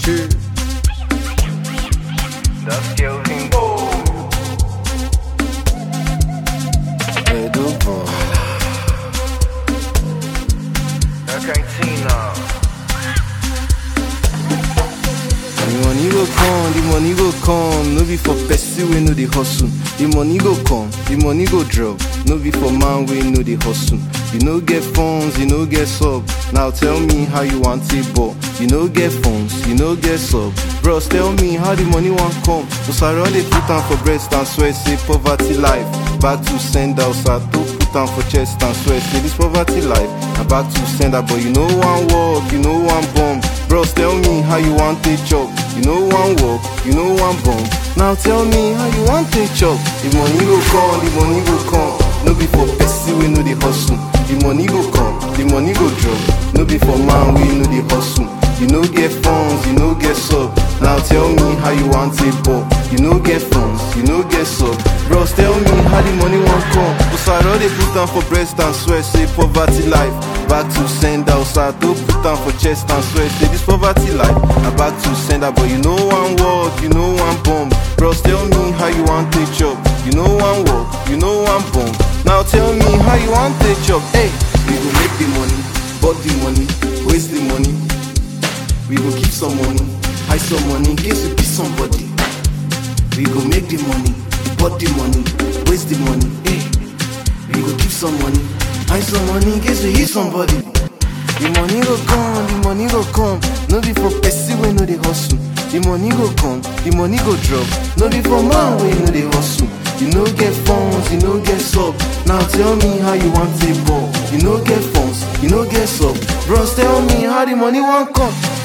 Cheers. That's Kelvin. Edo boy. Argentina. The money go come, the money go come. No be for person we know the hustle. The money go come, the money go drop. No be for man we know the hustle. You no get phones, you no get sub. Now tell me how you want it, but you no get phones, you no get sub. Bros, tell me how the money want come. Cause I run they put on for breast and swear say poverty life. Back to send out, so I to put on for chest and swear say this poverty life. I back to send out, but you know one walk, you know one bomb. Bros, tell me how you want it chop. You know one walk, you know one bomb. Now tell me how you want it chop. The money go come, the money go come. No be for person we know the hustle. The money go come, the money go drop. No be for man we know the hustle. You no get funds, you no get sub. Now tell me how you want it, but you no get funds, you no get sub. Bros, tell me how the money won't come. Cause I already put down for breast and swear, say poverty life. Back to send out, so I do put down for chest and swear, say this poverty life. I back to send out, but you know one word, you know one bomb. Bros, tell me how you want it chop. You know one word, you know one bomb. Now tell me how you want it chop. Hey, we go make the money, but the money, waste the money. We go keep some money, hide some money in case we be somebody. We go make the money, but the money, waste the money. Hey, we go keep some money, hide some money in case we hit somebody. The money go come, the money go come. No be for person we know the hustle. The money go come, the money go drop. No be for man we know the hustle. You no get funds, you no get sub. Now tell me how you want it ball. You no get funds, you no get sub. Bros, tell me how the money won't come.